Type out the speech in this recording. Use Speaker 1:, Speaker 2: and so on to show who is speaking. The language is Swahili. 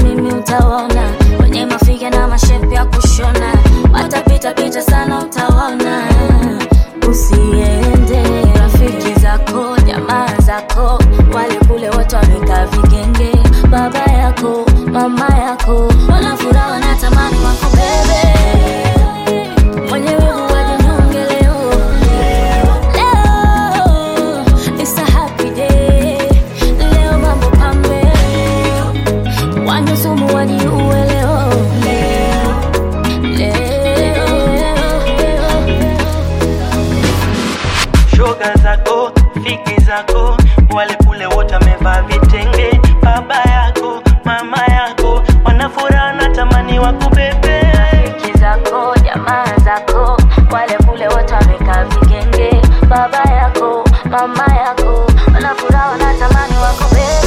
Speaker 1: mimi utawaona wenye mafiga na mashepu ya kushona watapita pita sana utawaona usiende rafiki zako jamaa zako wale kule wote wamekaa vigenge baba yako mama yako wanafuraha wanatamani wako bebe mwenye wivu wajinyonge leo leo it's a happy day leo mambo pambe wanyusumu wajiue leo leo leo
Speaker 2: shoga zako fiki zako wale kule wote wamevaa vitenge baba yako mama yako wanafuraha na tamani wakubebe
Speaker 1: rafiki zako jamaa zako wale kule wote wamekaa vigenge baba yako mama yako wanafuraha wanatamani wako bebe